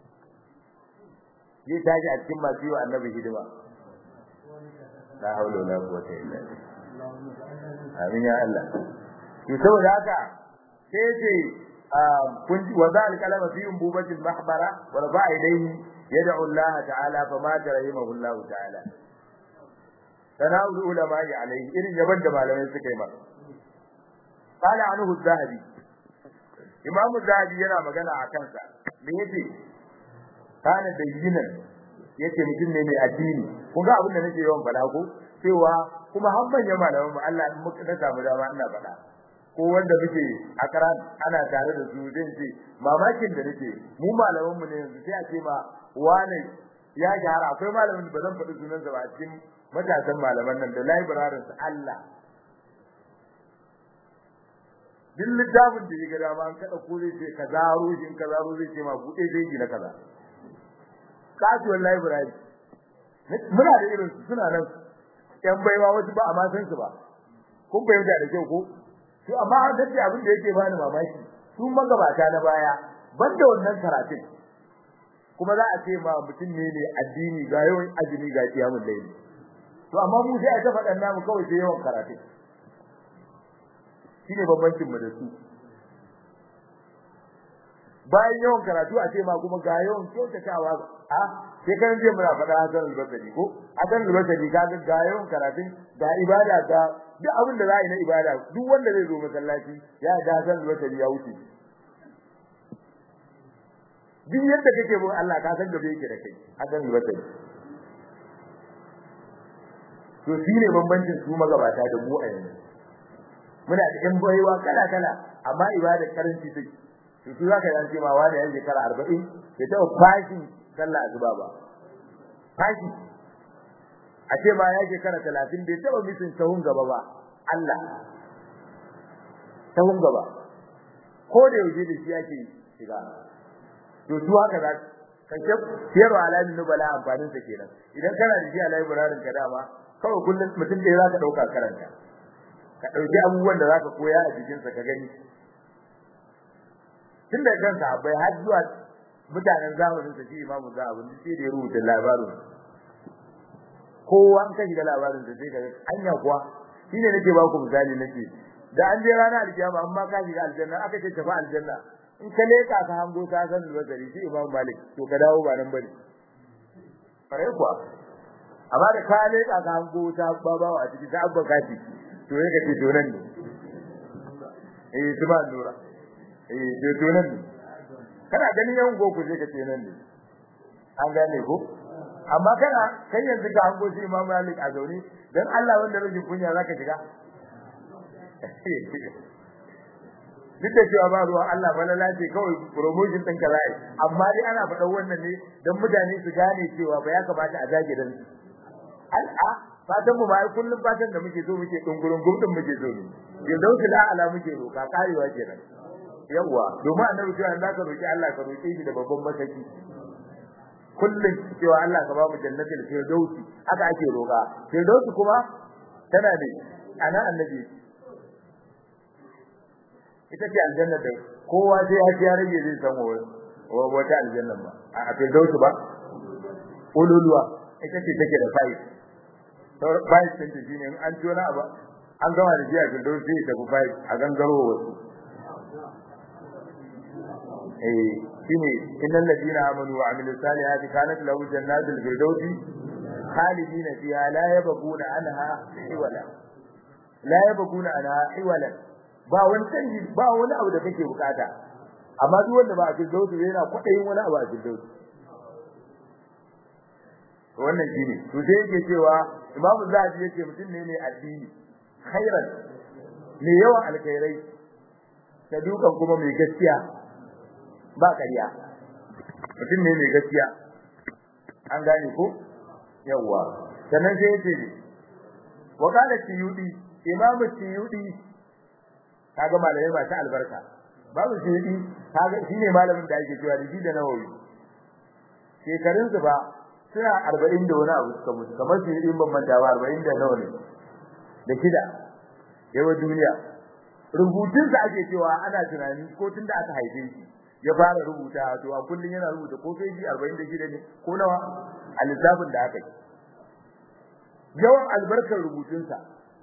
zai tashi a cikin masu yi wa annabi hidima la hawla wala quwwata illa billah amin ya Allah to saboda haka sai ce kun wa zal kalama fi umbubatil mahbara wa rafa ilayhi yad'u Allah ta'ala fa ma rahimahu Allah ta'ala tanawul ulama alayhi irin yaban da malamai suka yi masa qala anhu az-zahabi imam az-zahabi yana magana a kansa me yace kana bayyinan yace mutum ne mai addini kun ga abin da nake yawan faɗa ko cewa kuma har manyan malaman mu Allah in muka samu dama ina faɗa ko wanda muke a karan ana tare da su zai ce mamakin da nake mu malaman mu ne yanzu sai a ce ma wane ya gyara akwai malamin da bazan faɗi sunan sa ba cikin matasan malaman nan da librarian su Allah duk littafin da ya ga dama an kada ko zai ce kaza rojin kaza zai ce ma buɗe zai gina kaza kasuwar library muna da irin su suna nan yan baiwa wasu ba a ma san su ba kun fahimta da kyau ko to amma an dace abin da yake bani mamaki su magabata na baya banda wannan karatun kuma za a ce ma mutum ne ne addini ga yawan azumi ga kiyamun laili to amma mu sai a ta faɗan namu kawai sai yawan karatun shine bambancin mu da su bayan yawan karatu a ce ma kuma ga yawan kyautatawa a sai kan je muna faɗa Hassan al-Basri ko Hassan al-Basri ga ga yawan karatun da ibada ga duk abin da za a yi na ibada duk wanda zai zo masallaci ya ga Hassan al-Basri ya wuce duk yadda kake bin Allah ka san gabe yake da kai Hassan al-Basri to shine bambancin su magabata da mu a yanzu muna da yan baiwa kala kala amma ibada karanci take to su zaka yanke ma wani yan shekara 40 ya taɓa fashi sallah azuba ba fashi a ce ma ya shekara 30 bai taɓa misin sahun gaba ba Allah sahun gaba ko da yaushe da shi yake shiga to su haka za ka ce siyarwa alamin nubala amfanin sa kenan idan kana da shi a library ka dama kawai kullum mutum da zaka dauka karanta ka dauki abubuwan da zaka koya a jikin sa ka gani tun da kanka bai har zuwa mutanen zamanin sa shi imamu zahabun sai da ya rubuta labarin kowa an kashi da labarin sa sai ka anya kuwa shine nake ba ku misali nake da an je ranar alkiyama amma ka shiga aljanna aka ce tafi aljanna in ka leka ka hango ta san albasari shi imam malik to ka dawo ba nan bane fare kuwa amma da ka leka ka hango ta babawa a ciki ta abba kafi to ne ka ce to nan ne eh tuma lura eh to to nan ne kana ganin yan goku sai ka ce nan ne an gane ko amma kana kai yanzu ka hango shi imam malik a zaune dan Allah wanda rajin kunya zaka shiga duk da cewa ba ruwan Allah ba lalace kawai promotion ɗinka za yi amma dai ana faɗan wannan ne don mutane su gane cewa ba ya kamata a zage dan al'a fatan mu bai kullum fatan da muke so muke dungurun gumdin muke so ne firdausi la ala muke roka karewa kenan yawa domin annabi cewa Allah ka roki Allah ka roke shi da babban masaki kullum cewa Allah ka ba mu jannatul firdausi haka ake roka firdausi kuma tana ne ana annabi ita ce aljanna da kowa sai ya ji rage zai san wata aljanna ba a firdausi ba ululuwa ita ce take da fa'i fa'i din ta shine an tona ba an gama da jiya firdausi sai ta fa'i a gangaro wasu eh shine innal ladina amanu wa amilus salihati kanat lahu jannatul firdausi khalidina fiha la yabghuna anha hiwala la yabghuna anha hiwala ba wani canji ba wani abu da kake bukata amma duk wanda ba a firdausi yana kwadayin wani abu a firdausi wannan shine to sai yake cewa imamu zahabi yake mutum ne mai addini khairan mai yawan alkhairai sadukan kuma mai gaskiya ba ƙarya mutum ne mai gaskiya an gane ko yawa sannan sai yace wa qala tiyudi imamu tiyudi kaga malamai masu albarka babu tiyudi kaga shine malamin da ake cewa da da nawawi shekarun su ba suna 40 da wani abu suka mutu kamar su yi ban manta ba 40 da nawa ne da shida yawa duniya rubutun sa ake cewa ana tunani ko tun da aka haife shi ya fara rubuta to a kullun yana rubuta ko feji 46 ne ko nawa a lissafin da aka yi yawan albarkar rubutunsa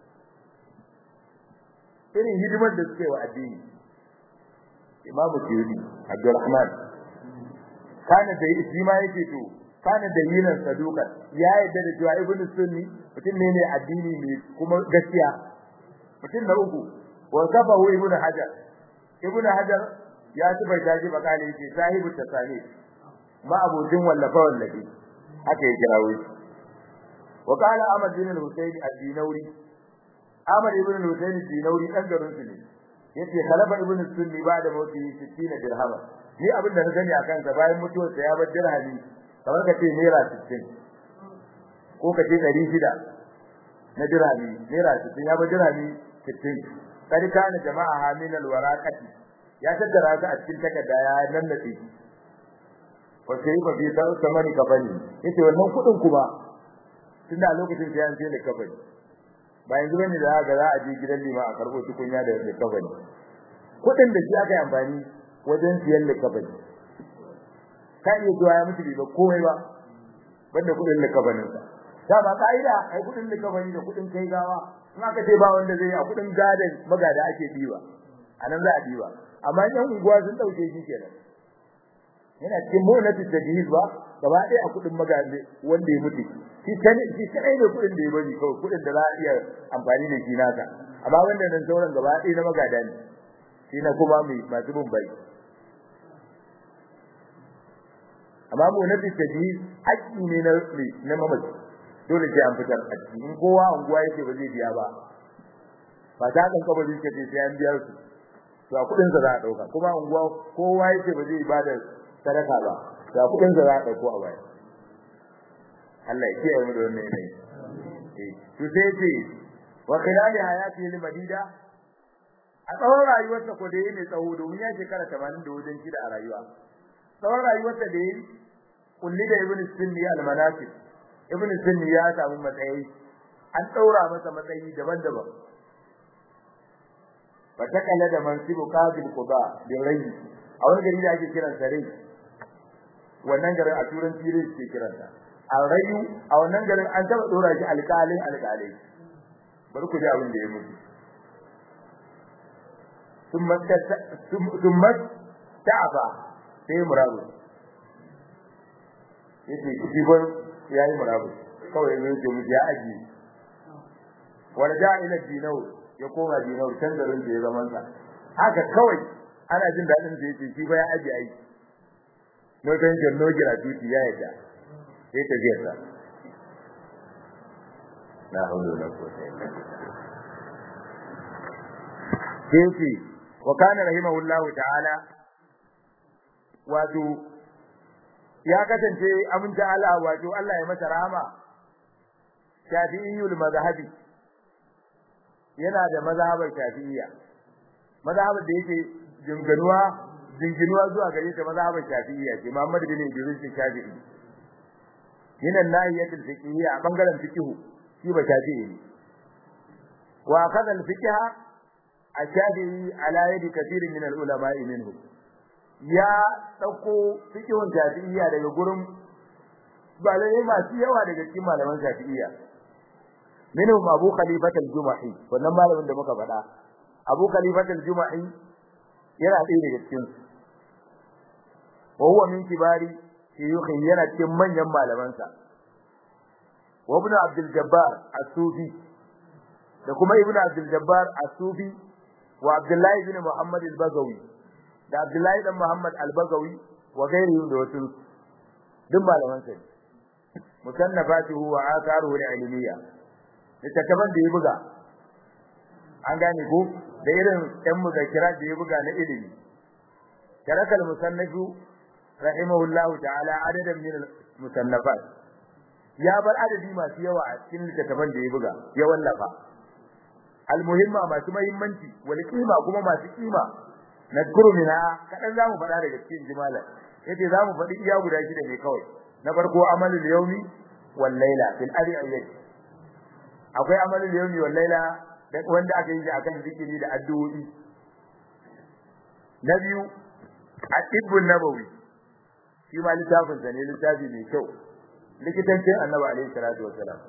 irin hidimar da suke wa addini Imam Suyuti Abdulrahman kana da shi ma yake to kana da yinan saduka ya yadda da cewa Ibn Sunni mutum ne ne addini ne kuma gaskiya mutum na uku wa sabahu Ibn Hajar Ibn Hajar ya tubaita shi bakali yake sahibu tasani ma abudin wallafa wallafi haka ya kirawo shi وقال احمد بن الحسين الدينوري احمد بن الحسين الدينوري dan garin su ne yace khalafa ibn sunni ba'da mauti 60 dirham ni abin da na gani akan sa bayan mutuwar sa ya bar dirhami kamar ka ce naira 60 ko ka ce 600 na dirhami naira 60 ya bar dirhami 60 kadi kana jama'a hamin alwaraqati ya tattara ta a cikin takarda ya nannace wa sai ba bi ta samani kafani yace wannan kudin kuma tunda a lokacin sai an je da kafani ba yanzu bane da ga za a je gidan lima a karbo tukunya da da kafani kudin da shi aka yi amfani wajen siyan da kafani ka iya zuwa ya mutu ba komai ba banda kudin da kafanin sa da ba kaida ai kudin da kafani da kudin kai gawa in aka ce ba wanda zai a kudin gadan magada ake diwa anan za a diwa amma yan unguwa sun dauke shi kenan yana cikin monati tadhiz ba gaba ɗaya a kudin magaje wanda ya mutu shi kan shi kai ne kudin da ya bari kawai kudin da za a iya amfani da shi naka amma wanda nan sauran gaba ɗaya na magada ne shi na kuma mai masu bin bai amma monati tadhiz haƙƙi ne na na mamaci dole sai an fitar a cikin kowa unguwa yake ba zai biya ba ba ta kan kabari ce sai an biya su to a kudin sa za a dauka kuma unguwa kowa yake ba zai bada sadaka ba ga kudin da za a dauko a baya Allah ya kiyaye mu da wannan ne eh to sai ce wa khilali hayati lil madida a tsawon rayuwarsa ko da yake tsawo domin ya shekara 80 da wajen shida a rayuwa tsawon rayuwarsa da yake kulli da ibn sunni al manasib ibn sunni ya samu matsayi an daura masa matsayi daban-daban fa takalla da mansibu qabil quba bi rai a wani gari da ake kiran sa rai wannan garin a turanci rai ke kiran sa a rayu a wannan garin an taba dora shi alƙalin alƙalai bari ku ji abin da ya mutu thumma ta'aba sai murabu yace shi bar yayi murabu kawai ne yake mu ya aji wala da ila dinau ya koma dinau can garin da ya zaman sa haka kawai ana jin dadin da yake shi ba ya aji aiki no tension no gratuity ya yadda sai ta je sa la hawla wala quwwata illa billah sai wa kana rahimahullahu ta'ala wato ya kasance aminta Allah wato Allah ya masa rahama shafi'iyul mazhabi yana da mazhabar shafi'iyya mazhabar da yake jinganuwa jinginuwa zuwa gare ta mazhabar shafi'iyya ce Muhammad bin Idris Shafi'i yana nahiyatul fiqhiyya a bangaren fiqh shi ba shafi'i ne wa akhadha al-fiqha ash-shafi'i ala yadi kathirin min al-ulama'i minhu ya dauko fiqhun shafi'iyya daga gurin balai masu yawa daga cikin malaman shafi'iyya minhum Abu Khalifah al-Jumahi wannan malamin da muka faɗa Abu Khalifah al-Jumahi yana ɗaya daga cikin su wa huwa min kibari shuyukh yana cikin manyan malamansa wa ibn Abdul Jabbar as-Sufi da kuma ibn Abdul Jabbar as-Sufi wa Abdullah ibn Muhammad al-Bagawi da Abdullah ibn Muhammad al-Bagawi wa gairihi da wasu duk malamansa ne musannafatuhu wa atharuhu al-ilmiyya littattafan da ya buga an gane ko da irin ɗan muzakira da ya buga na ilimi tarakal musannafu rahimahullahu ta'ala adadan min musannafat ya bar adadi masu yawa a cikin littattafan da ya buga ya wallafa almuhimma masu muhimmanci wal qima kuma masu qima nadkuru minha kadan zamu faɗa daga cikin jimalan yace zamu faɗi iya guda shida ne kawai na farko amalul yawmi wal layla fil adiyyati akwai amalul yawmi wal layla wanda aka yi shi akan zikiri da addu'o'i na biyu at-tibbun nabawi shi ma littafin sa ne littafi mai kyau likitancin annabi alaihi salatu wassalam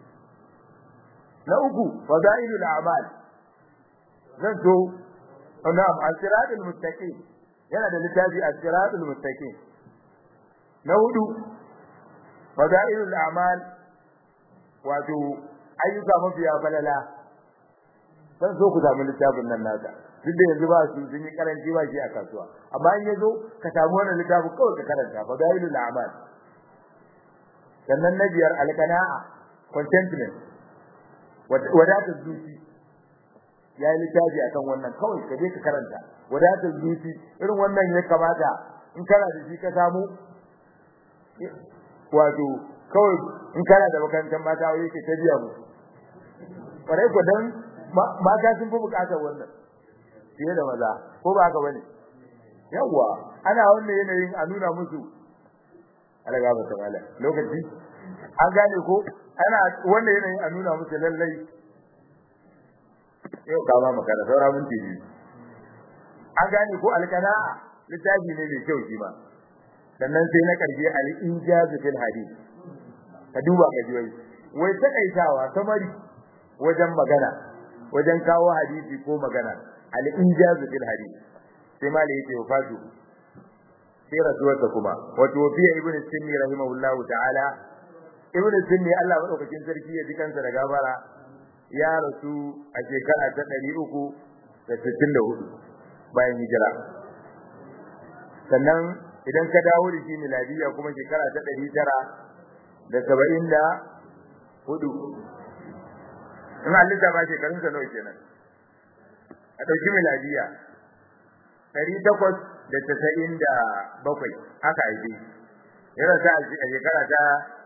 na uku fadailul a'mal zan so na'am as-siratul muttaqin yana da littafi as-siratul muttaqin na hudu fadailul a'mal wato ayyuka mafiya falala san so ku samu littafin nan naka duk da yanzu ba su sun yi karanci ba shi a kasuwa amma in yazo ka samu wannan littafin kawai ka karanta fa dalilul a'mal sannan na biyar alqana'a contentment wadatar zuci ya yi littafi akan wannan kawai ka je ka karanta wadatar zuci irin wannan ya kamata in kana da shi ka samu wato kawai in kana da makarantar mata wai yake ta biya mu kwarai ko dan mata sun fi bukatar wannan fiye da maza ko ba haka bane yawa ana wannan yanayin a nuna musu alaga ba tamala lokaci an gane ko ana wannan yanayin a nuna musu lallai yau ka ba makara saura mun tiji an gane ko alqana'a littafi ne mai kyau shi ma sannan sai na karshe al-injaz fil hadith ka duba ka ji wai wai takaitawa samari wajen magana wajen kawo hadisi ko magana al-injaz fil hadith sai mali yake wafatu sai rasuwarsa kuma wato fiye ibn sinni rahimahullahu ta'ala ibn sinni Allah madaukakin sarki ya ji kansa da gabara ya rasu a shekara ta 364 bayan hijira sannan idan ka dawo da shi miladiya kuma shekara ta 974 in halitta ba shekarun sa nawa kenan a dauki miladiya 897 aka haife yana sa a shekara ta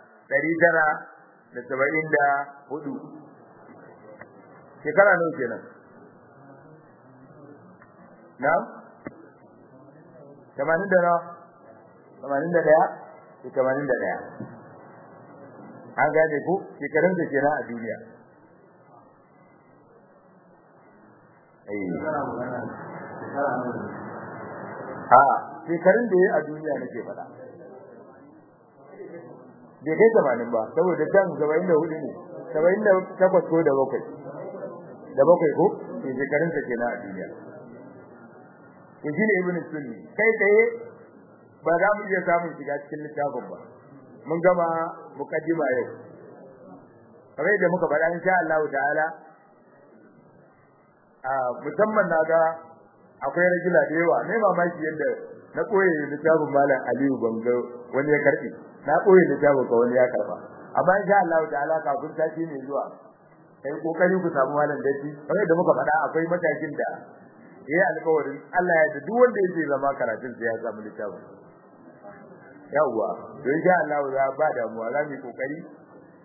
974 shekara nawa kenan na 80 da nawa 81 81 an gane ku shekarun da kenan a duniya a shekarun da ya a duniya nake faɗa bai kai tamanin ba saboda can saba'in da hudu ne saba'in da takwas ko da bakwai da bakwai ko ke shekarun ta kenan a duniya to shi ne ibn sunni kai tsaye ba za mu iya samun shiga cikin littafin ba mun gama mukaddima yau kamar da muka faɗa insha Allah ta'ala a musamman naga akwai rajula da yawa ne mamaki yadda na koyi littafin malam Aliyu Bango wani ya karbi na koyi littafin ka wani ya karba amma insha Allah ta'ala kafin sati ne zuwa kai kokari ku samu malam dace kamar da muka faɗa akwai matakin da yayi alƙawarin Allah ya duk wanda yake zama karatun sai ya samu littafin yawwa to insha Allah za ba damuwa za mu kokari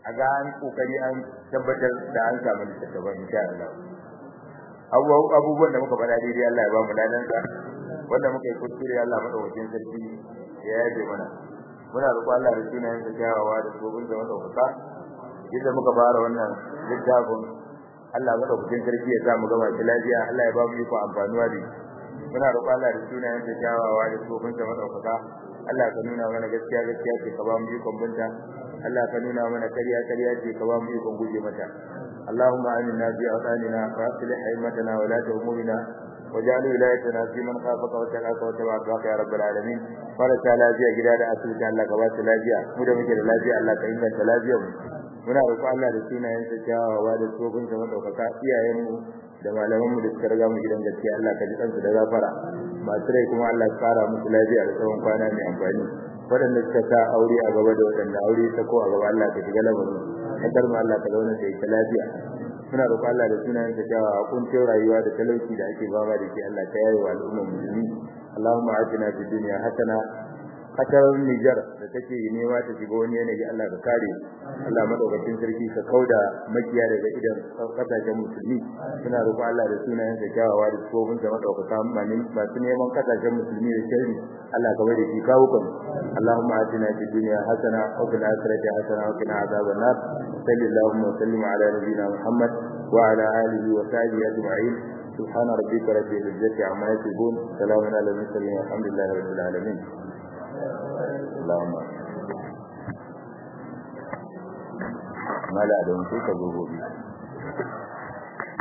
a ga an kokari an tabbatar da an samu littattafan insha Allah abubuwan da muka faɗa daidai Allah ya ba mu ladan sa wanda muka yi kuskure Allah madaukakin sarki ya yaje mana muna roƙon Allah da sunayen sa kyawawa da gobin da madaukaka yadda muka fara wannan littafin Allah madaukakin sarki ya sa mu gama shi lafiya Allah ya ba mu iko amfanuwa da muna roƙon Allah da sunayen sa kyawawa da gobin da madaukaka Allah ka nuna mana gaskiya gaskiya ce ka ba mu ikon binta Allah ka nuna mana kariya kariya ce ka ba mu ikon guje mata اللهم آمنا في أوطاننا وأصلح أئمتنا ولاة أمورنا واجعل ولايتنا في من خافك وتقاك وتبع أخلاق يا رب العالمين فرسا lafiya gida da asibiti Allah ka ba su lafiya mu da muke da lafiya Allah ka inganta lafiyar mu muna roƙon Allah da sunayen sa kyawawa da tsofin sa madaukaka iyayen mu da malaman mu da suka riga mu gidan gaskiya Allah ka ji kansu da gafara masu rai kuma Allah ka fara musu lafiya da tsawon kwana mai amfani waɗanda suka sa aure a gaba da waɗanda aure ta ko a gaba Allah ka shiga lamarin kadar mu Allah ka zauna da ita lafiya muna roƙon Allah da sunayen sa cewa kuncin rayuwa da talauci da ake fama da shi Allah ta yayi wa al'ummar musulmi Allahumma atina fid dunya hasana kasar Niger da take nema ta shiga wani yanayi Allah ka kare Allah madaukakin sarki ka kauda makiya daga idan kasashen musulmi suna roƙo Allah da sunayen sa kyawawa da tsofin sa madaukaka mani masu neman kasashen musulmi da sharri Allah ka bari shi kawo kan Allahumma atina fid dunya hasana wa fil akhirati hasana wa qina adhaban nar sallallahu wa sallim ala nabiyyina Muhammad wa ala alihi wa sahbihi ajma'in سبحان ربك رب العزة عما يصفون سلام على المرسلين والحمد لله رب العالمين اللهم ما لا دون سوك gobe